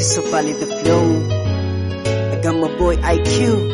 so valid the flow. I got my boy IQ.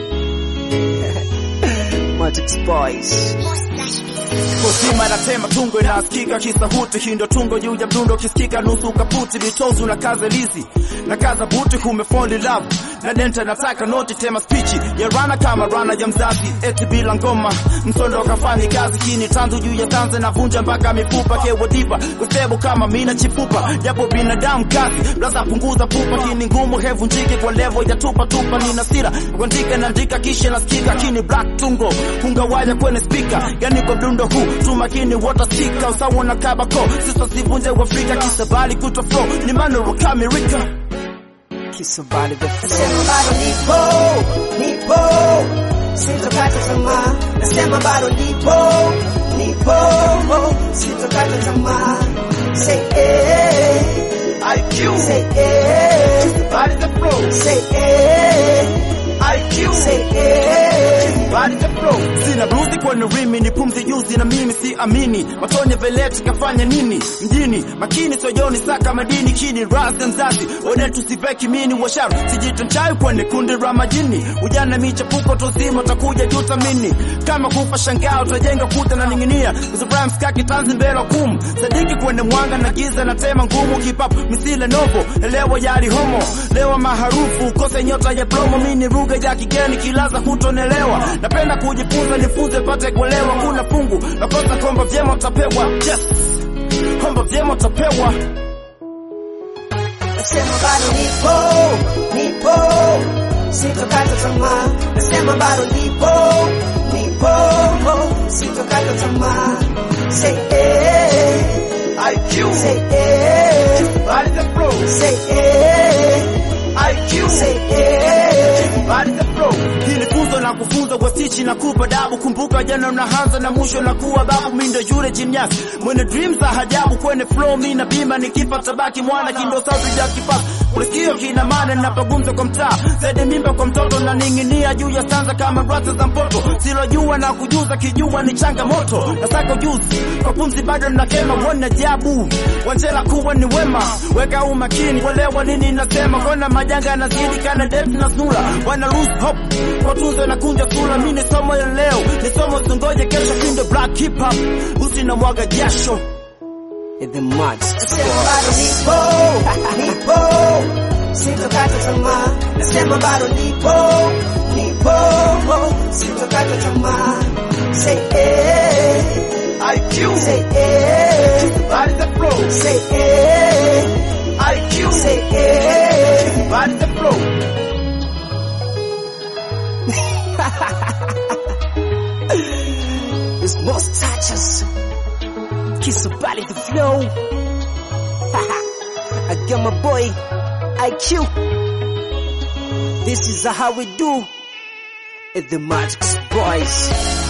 Magic's boys. Kusima natema tungo inasikika kisahuti, hindo tungo juu ya mdundo kisikika nusu kaputi, vitozu na kaza lizi na kaza buti, kumefall in love na denta nataka noti tema spichi ya rana kama rana ya mzazi, eti bila ngoma msondo kafanyi kazi kini tanzu juu ya tanze na vunja mpaka mifupa kewa diva kusebu kama mina chifupa japo binadamu kazi blaza punguza pupa kini ngumu hevunjiki kwa levo ya tupa tupa nina sira kuandika naandika kisha nasikika kini black tungo kungawaja kwenye speaker yani kwa mdundo huu tu makini watasika usawa na kabako sisa sivunje uafrika kisabali kuto flow ni manoro kamirika Kiss so valid the flow. Nasema bado nipo, nipo, sitokata tamaa. Nasema bado nipo, nipo, sitokata tamaa. Say eh, IQ say eh, body the flow say eh, IQ say eh. body the flow sina bluzi kwenye rimi ni pumzi juzi na mimi si amini matonye veleti kafanya nini mjini makini sojoni saka madini kini rasa mzazi one tusiveki mini washaru sijitonchayo kwenye kundi la majini ujana michepuko tuzima utakuja jutamini kama kufa shangao utajenga kuta na ning'inia Ibrahim skaki tanzi mbele kum sadiki kwenye mwanga na giza na tema ngumu kipapu misile novo elewa yari homo lewa maharufu kose nyota ya promo mini lugha ya kigeni kilaza hutonelewa napenda kujifunza nifunze pate kuelewa kuna fungu nakosa komba vyema utapewa yes komba vyema utapewa Nasema bado nipo, nipo, sitokata tamaa. Nasema bado nipo, nipo, sitokata tamaa. Say eh, IQ say eh, body the flow say eh, IQ say eh. body the flow hili funzo na kufunza kwa stichi na kupa dabu kumbuka jana unaanza na mwisho na kuwa babu mindo yule genius mwenye dreams za hajabu kwenye flow mi na bima nikifa tabaki mwana kindo sauti ya kipasa Ulisikio kina maana napagumza kwa mtaa zaidi mimba kwa mtoto na ning'inia juu ya stanza kama rata za mpoto silojua na kujuza kijua ni changamoto nasaka ujuzi kwa pumzi bado nakema wona jabu wanjela kuwa ni wema weka umakini kuelewa nini nasema kona majanga yanazidi kana def na sura wana lose hope kwa tunzo na kunja sura mi ni somo ya leo ni somo sungoje kesho kindo black hip hop usi na mwaga jasho In the Magic's Nasema boys. bado nipo, nipo, sitokata tamaa. Nasema bado nipo, nipo, sitokata tamaa. Say eh, IQ say eh, body the flow say eh, IQ say eh. body the flow It's most touches. Kiss so valid the flow. I got my boy IQ. This is how we do. It's the Magic's boys.